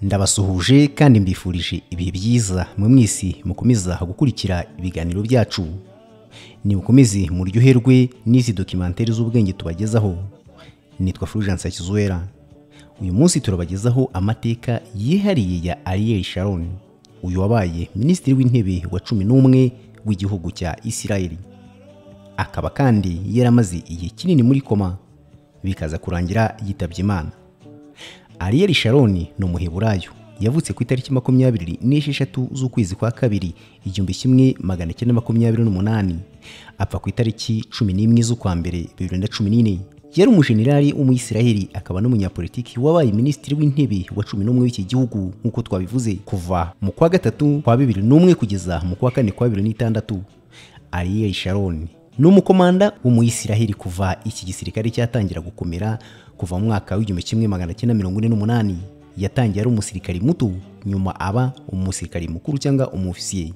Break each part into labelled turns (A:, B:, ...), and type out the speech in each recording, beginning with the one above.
A: ndabasuhuje kandi mbifurije ibihe byiza mwe mwese mukomeza gukurikira ibiganiro byacu nimukomeze muryoherwe n'izi dokimantere z'ubwenge tubagezaho nitwa fulgence hakizuwera uyu munsi turabagezaho amateka yihariye ya ariel sharon uyu wabaye minisitiri w'intebe wa cumi n'umwe w'igihugu cya isirayeli akaba kandi yaramaze igihe kinini muri koma bikaza kurangira yitabye imana Ariel Sharon ni umuheburayo yavutse ku itariki makumyabiri n'esheshatu z'ukwezi kwa kabiri igihumbi kimwe magana cyenda makumyabiri n'umunani apfa ku itariki cumi n'imwe z'ukwa mbere bibiri na cumi n'ine yari umujenerali w'umuyisiraheli akaba n'umunyapolitiki wabaye minisitiri w'intebe wa cumi n'umwe w'iki gihugu nk'uko twabivuze kuva mu kwa gatatu kwa bibiri n'umwe kugeza mu kwa kane kwa bibiri n'itandatu Ariel Sharon ni umukomanda w'umuyisiraheli kuva iki gisirikare cyatangira gukomera kuva mu mwaka w'igihumbi kimwe magana cyenda mirongo ine n'umunani yatangiye ari umusirikari muto nyuma aba umusirikari mukuru cyangwa umufisiye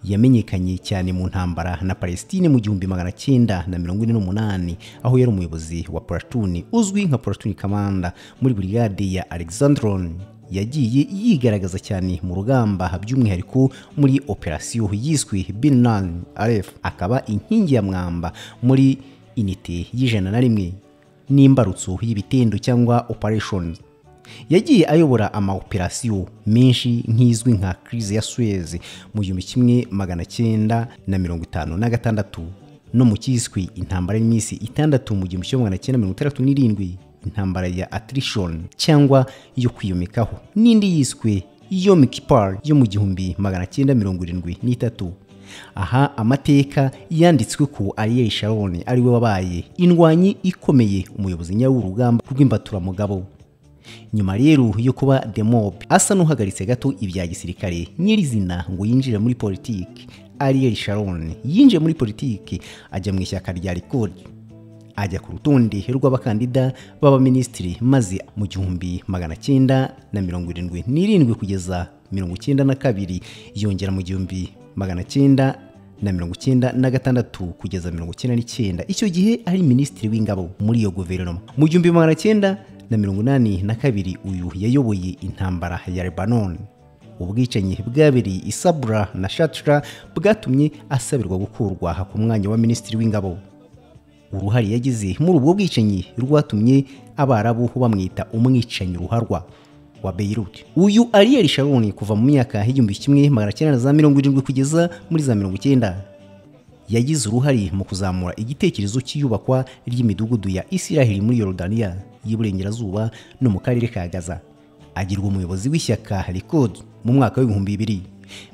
A: yamenyekanye cyane mu ntambara na palestine mu gihumbi magana cyenda na mirongo ine n'umunani aho yari umuyobozi wa puratuni uzwi nka puratuni kamanda muri burigade ya alexandron yagiye yigaragaza cyane mu rugamba by'umwihariko muri operasiyo yiswe binan aref akaba inkingi ya mwamba muri inite y'ijana na rimwe n'imbarutso y'ibitendo cyangwa operations yagiye ayobora amaoperasiyo menshi nk'izwi nka crise ya Suez mu gihumbi kimwe magana cyenda na mirongo itanu na gatandatu no mu cyiswe intambara y'iminsi itandatu mu gihumbi kimwe magana cyenda mirongo itandatu n'irindwi intambara ya attrition cyangwa yo kwiyomekaho n'indi yiswe Yom Kippur yo mu gihumbi magana cyenda mirongo irindwi n'itatu aha amateka yanditswe ku Ariel Sharon ariwe wabaye indwanyi ikomeye umuyobozi nyaw'urugamba rw'imbaturamugabo nyuma rero yo kuba the mob asa n'uhagaritse gato ibya gisirikare nyirizina ngo yinjire muri politiki Ariel Sharon yinjiye muri politiki ajya mu ishyaka rya Likud ajya ku rutonde rw'abakandida b'abaminisitiri maze mu gihumbi magana cyenda na mirongo irindwi n'irindwi kugeza mirongo icyenda na kabiri yongera mu gihumbi magana cyenda na mirongo cyenda na gatandatu kugeza mirongo cyenda n'icyenda icyo gihe ari minisitiri w'ingabo muri iyo guverinoma mu gihumbi magana cyenda na mirongo inani na kabiri uyu yayoboye intambara ya lebanon ubwicanyi bwabereye isabura na shatra bwatumye asabirwa gukurwa ku mwanya wa minisitiri w'ingabo uruhare yagize muri ubwo bwicanyi rwatumye abarabu bamwita umwicanyi ruharwa wa Beirut. Uyu Ariel Sharon kuva mu myaka y'igihumbi kimwe magana cyenda za mirongo irindwi kugeza muri za mirongo icyenda yagize uruhare mu kuzamura igitekerezo cy'iyubakwa ry'imidugudu ya Isiraheli muri Yorodaniya y'Iburengerazuba no mu karere ka Gaza. Agirwa umuyobozi w'ishyaka Likud mu mwaka w'ibihumbi bibiri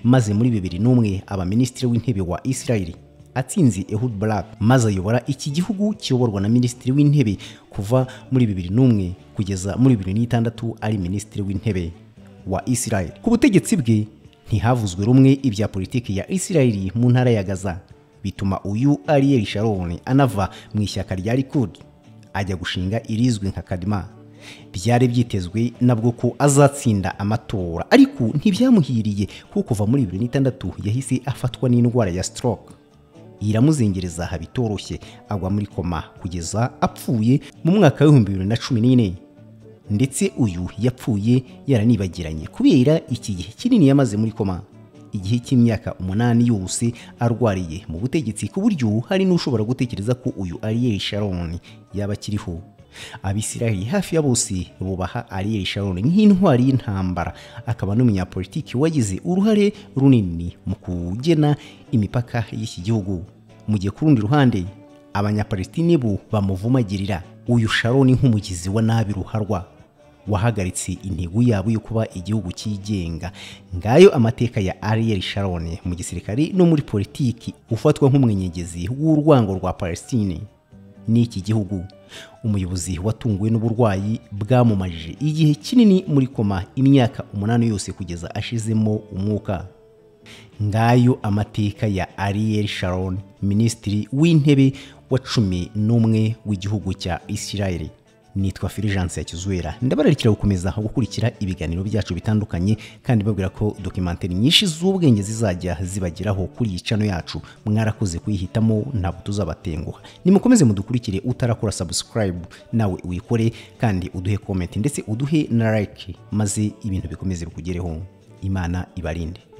A: maze muri bibiri n'umwe aba minisitiri w'intebe wa Isiraheli atsinze Ehud Barak maze ayobora iki gihugu kiyoborwa na minisitiri w'intebe kuva muri bibiri n'umwe kugeza muri bibiri n'itandatu ari minisitiri w'intebe wa Israel. Ku butegetsi bwe ntihavuzwe rumwe ibya politiki ya Israel mu ntara ya Gaza bituma uyu Ariel Sharon anava mu ishyaka rya Likud ajya gushinga irizwi nka Kadima byari byitezwe nabwo ko azatsinda amatora ariko ntibyamuhiriye kuko kuva muri bibiri n'itandatu yahise afatwa n'indwara ya stroke iramuzengereza bitoroshye agwa muri koma kugeza apfuye mu mwaka w'ibihumbi bibiri na cumi n'ine ndetse uyu yapfuye yaranibagiranye kubera iki gihe kinini yamaze muri koma igihe cy'imyaka umunani yose arwariye mu butegetsi ku buryo hari n'ushobora gutekereza ko uyu Ariel Sharon yaba akiriho abisiraheli hafi ya bose bubaha Ariel Sharon nk'intwari y'intambara akaba n'umunyapolitiki wagize uruhare runini mu kugena imipaka y'iki gihugu mu gihe ku rundi ruhande abanyapalestine bo bamuvumagirira uyu Sharon nk'umugizi wa nabi ruharwa wahagaritse intego yabo yo kuba igihugu cyigenga ngayo amateka ya Ariel Sharon mu gisirikare no muri politiki ufatwa nk'umwenyegezi w'urwango rwa Palestine n'iki gihugu umuyobozi watunguwe n'uburwayi bwamumajije igihe kinini muri koma imyaka umunani yose kugeza ashizemo umwuka ngayo amateka ya Ariel Sharon minisitiri w'intebe wa cumi n'umwe w'igihugu cya Isirayeli nitwa Fulgence ya Kizuera ndabararikira gukomeza gukurikira ibiganiro byacu bitandukanye kandi babwira ko documentary nyinshi z'ubwenge zizajya zibageraho kuri iyi channel yacu mwarakoze kuyihitamo ntabwo tuzabatenguha nimukomeze mudukurikire utarakora subscribe nawe uyikore kandi uduhe comment ndetse uduhe na like maze ibintu bikomeze bikugereho imana ibarinde